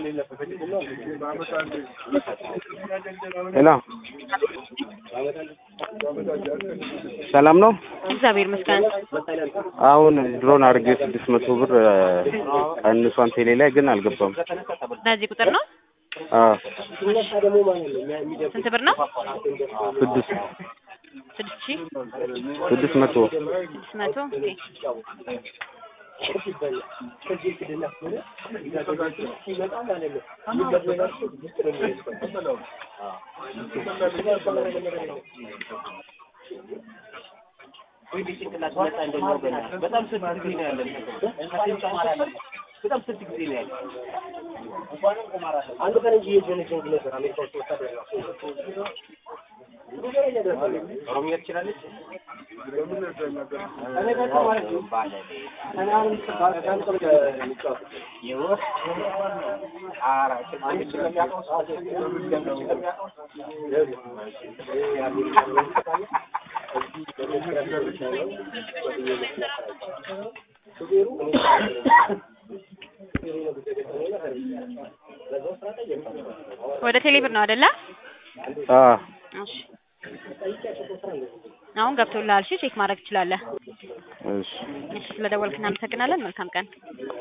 ሄሎ ሰላም ነው? እግዚአብሔር ይመስገን። አሁን ድሮን አድርጌ ስድስት መቶ ብር ቀንሷን ቴሌ ላይ ግን አልገባም። በዚህ ቁጥር ነው። አዎ ስንት ብር ነው? ስድስት ስድስት ሺህ ስድስት መቶ ስድስት መቶ ኦኬ። ወደ ቴሌ ብር ነው አይደለ? አዎ እሺ አሁን ገብቶልሃል። እሺ ቼክ ማድረግ ትችላለህ። እሺ እሺ ስለደወልክ እናመሰግናለን። መልካም ቀን